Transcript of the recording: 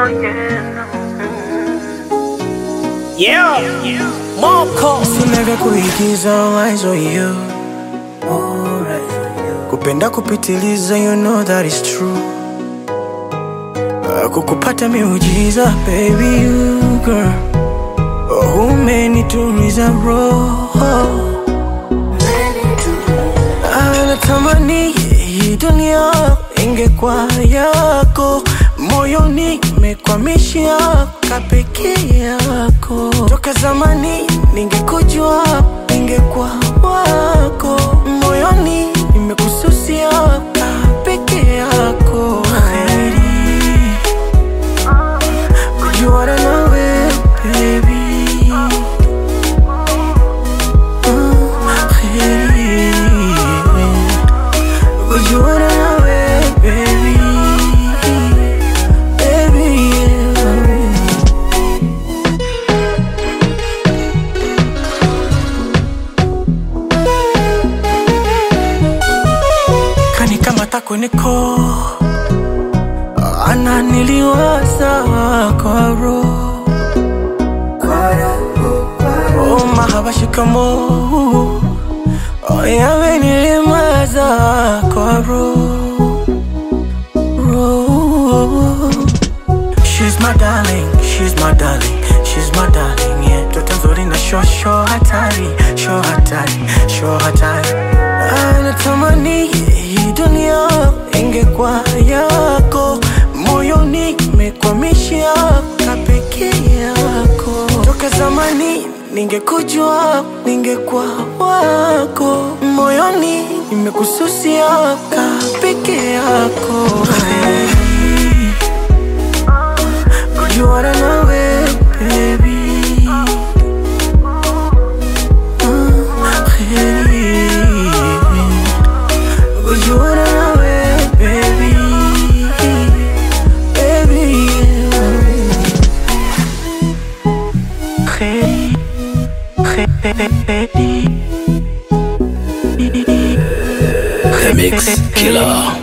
Yeah, Moko Sina vya kuigiza eyes on you Kupenda kupitiliza you know that is true Ah, Kukupata miujiza baby you girl Oh, Umenituliza roho Ah, Natamani hii dunia ingekuwa yako moyoni mekwamishia kapeke yako toka zamani ningekujua ningekuwa wako moyoni nimekususia kapeke yako Heri kujuana nawe baby Ah, heri kujuana nawe baby baby yeah. kani kama tako niko ananiliwaza kwa roho oh, mahaba shikamo oh, yamenilimaza kwa roho roho She's my darling, she's my darling, she's my darling, yeah. Toto nzuri na sho sho hatari, sho hatari, sho hatari. Anatamani hii dunia ingekuwa yako, moyoni imekwamishia kapeke yako. Toka zamani ningekujua, ningekuwa wako, moyoni imekususia kapeke yako. Hey. Kujuana nawe baby Ah, heri. Kujuana nawe baby Baby yeah. Heri. Heri. Remix Killer.